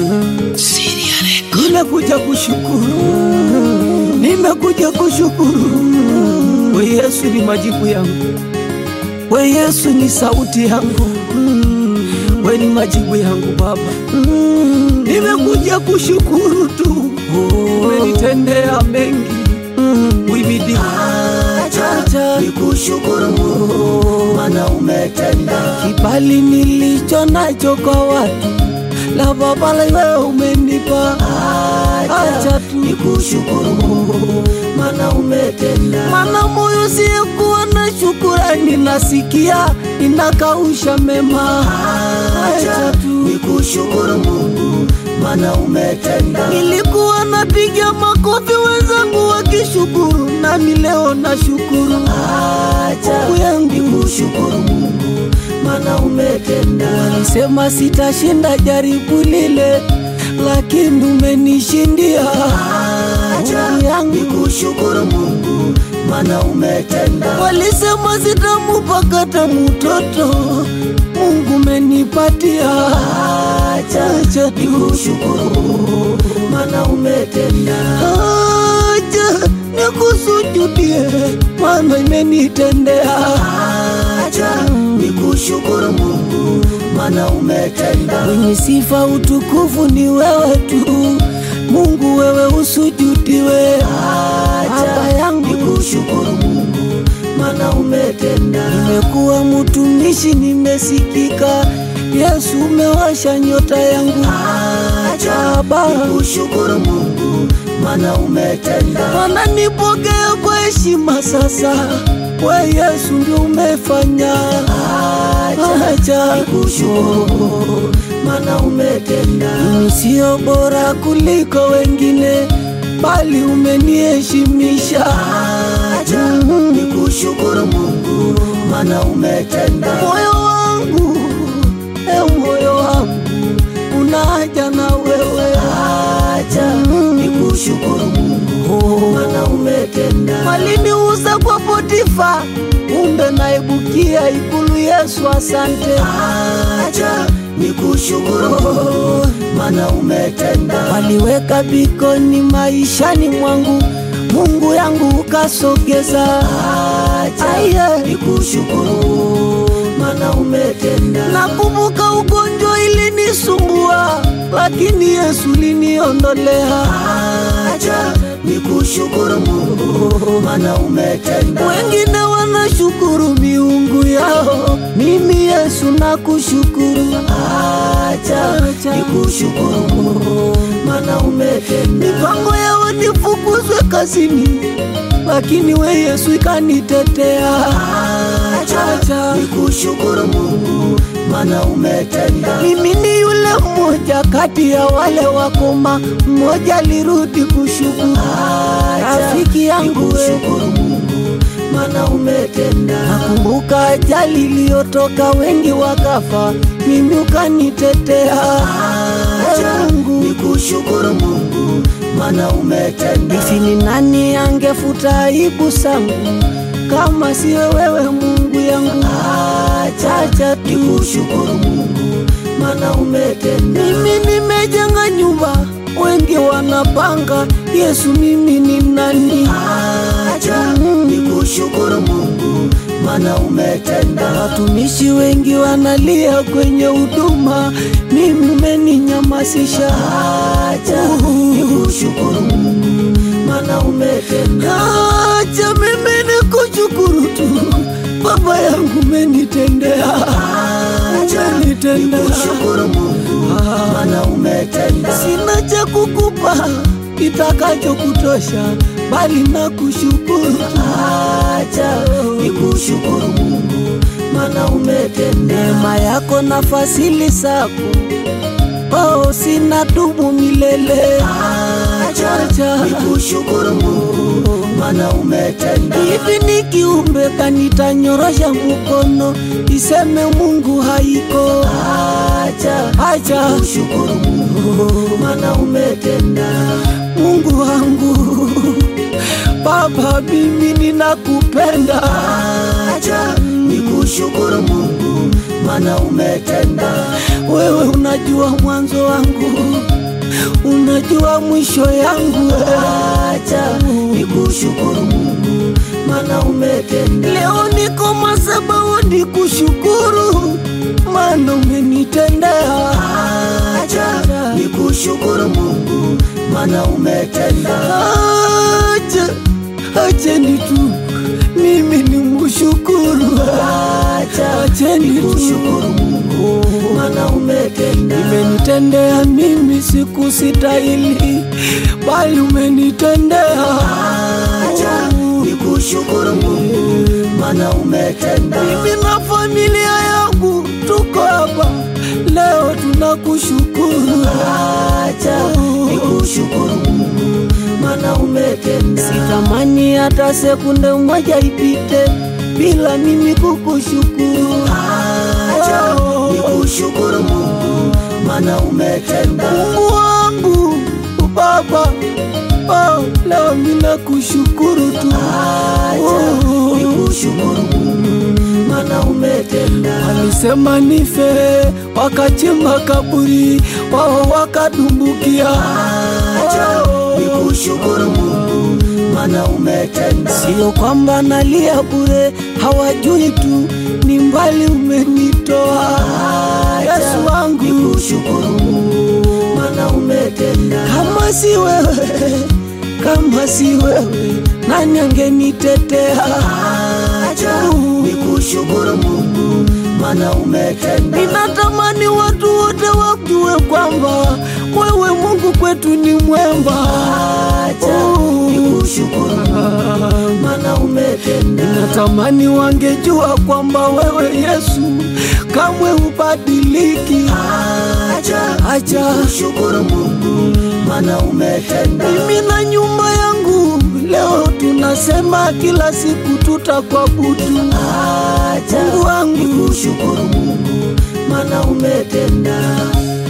Nimekuja kushukuru, nimekuja kushukuru. We Yesu ni majibu yangu, we Yesu ni sauti yangu, we ni majibu yangu Baba. Nimekuja kushukuru tu, umenitendea mengi, wibidi Acha nikushukuru Mungu, maana umetenda. kibali nilicho nacho kwa watu la Baba wewe umenipa, acha tu Nikushukuru Mungu, maana umetenda. Mana moyo siyekuwa na shukurani, nasikia inakausha mema. Acha Acha tu nikushukuru Mungu, maana umetenda. nilikuwa napiga makofi wenzangu wakishukuru, nami leo nashukuru. Acha Mungu yangu nikushukuru Mungu, maana umetenda. Walisema sitashinda jaribu lile, lakini umenishindia. Acha Mungu yangu nikushukuru Mungu, maana umetenda. Walisema sitamupakata mtoto, Mungu umenipatia. Acha Acha tu nikushukuru, maana umetenda. Acha nikusujudie, maana imenitendea. Acha nikushukuru Mungu, maana umetenda. Mwenye sifa utukufu ni wewe tu, Mungu wewe usujudiwe. Baba Acha yangu nikushukuru Mungu, maana umetenda. nimekuwa mtumishi, nimesikika. Yesu umewasha nyota yangu. Acha Baba nikushukuru Mungu, maana umetenda. Bwana nipokea kwa heshima sasa, we Yesu ndio umefanya. Acha Acha nikushukuru, maana umetenda. mimi sio bora kuliko wengine, bali umeniheshimisha. Acha nikushukuru Mungu, maana umetenda. Moyo wangu, e moyo wangu, una haja na wewe. Acha nikushukuru Mungu, maana umetenda. Waliniuza kwa Potifa, kumbe naibukia ikulu. Yesu, asante. Acha nikushukuru Mungu, maana umetenda. Waliweka bikoni maishani mwangu, Mungu yangu ukasogeza. Acha Aya, nikushukuru, maana umetenda. nakumbuka ugonjwa ilinisumbua, lakini Yesu liniondolea. Acha nikushukuru Mungu, maana umetenda. Wengine wanashukuru miungu yao, mimi Yesu nakushukuru. Acha Acha. nikushukuru Mungu, maana umetenda. Mipango yao nifukuzwe kazini, lakini we Yesu ikanitetea. Acha nikushukuru Mungu, maana umetenda. Mimi ni yule mmoja kati ya wale wakoma, mmoja alirudi kushukuru. Acha Rafiki yangu we, nikushukuru Mungu, maana umetenda. nakumbuka ajali iliyotoka, wengi wakafa, mimi ukanitetea. Acha Ee Mungu, nikushukuru Mungu, maana umetenda. hivi ni nani angefuta aibu zangu kama siwe wewe Mungu yangu? Acha Acha tu nikushukuru Mungu, maana umetenda. Mimi nimejenga nyumba, wengi wanapanga. Yesu, mimi ni nani? Acha nikushukuru Mungu, maana umetenda. Watumishi wengi wanalia kwenye huduma, mimi umeninyamazisha. Acha nikushukuru Mungu, maana umetenda. Acha mimi nikushukuru tu, Baba yangu umenitendea, Acha umenitendea. nikushukuru Mungu, maana umetenda. Sina cha kukupa kitakacho kutosha, bali nakushukuru. Acha nikushukuru Mungu, maana umetenda. Neema yako na fadhili zako, oh, sina dumu milele. Acha nikushukuru Mungu, maana umetenda. Hivi ni kiumbe kanitanyorosha mkono iseme Mungu haiko. Acha Acha nikushukuru Mungu, maana umetenda. Mungu wangu, Baba, mimi ninakupenda. Acha nikushukuru Mungu, maana umetenda. Wewe unajua mwanzo wangu unajua mwisho yangu acha nikushukuru Mungu, maana umetenda. leo niko madhabahuni kushukuru, maana umenitendea. Acha nikushukuru Mungu, maana umetenda. Acha, acheni tu mimi ni mshukuru, Acha acheni tu nikushukuru Mungu, maana umetenda. Umenitendea mimi sikustahili, bali umenitendea. Acha nikushukuru Mungu, maana umetenda. Mimi na familia yangu tuko hapa leo tunakushukuru. Acha nikushukuru Mungu, maana umetenda. Sitamani hata sekunde moja ipite bila mimi kukushukuru. Acha nikushukuru Mungu, maana umetenda. Mungu wangu Baba, oh, leo mimi nakushukuru tu. Acha nikushukuru Mungu, maana umetenda. Walisema nife, wakachimba kaburi, wao wakadumbukia. Acha nikushukuru Mungu, maana umetenda. Sio kwamba nalia bure, hawajui tu ni mbali umenitoa. Yesu wangu, Nikushukuru Mungu, maana umetenda. kama si wewe, kama si wewe, nani angenitetea? Acha nikushukuru Mungu, maana umetenda. Ninatamani watu wote wajue kwamba wewe Mungu kwetu ni mwema. Acha nikushukuru Mungu, maana umetenda. Natamani wangejua kwamba wewe Yesu kamwe hubadiliki. Acha Acha nikushukuru Mungu, maana umetenda. mimi na nyumba yangu leo tunasema kila siku tutakuabudu. Acha Mungu wangu, nikushukuru Mungu, maana umetenda.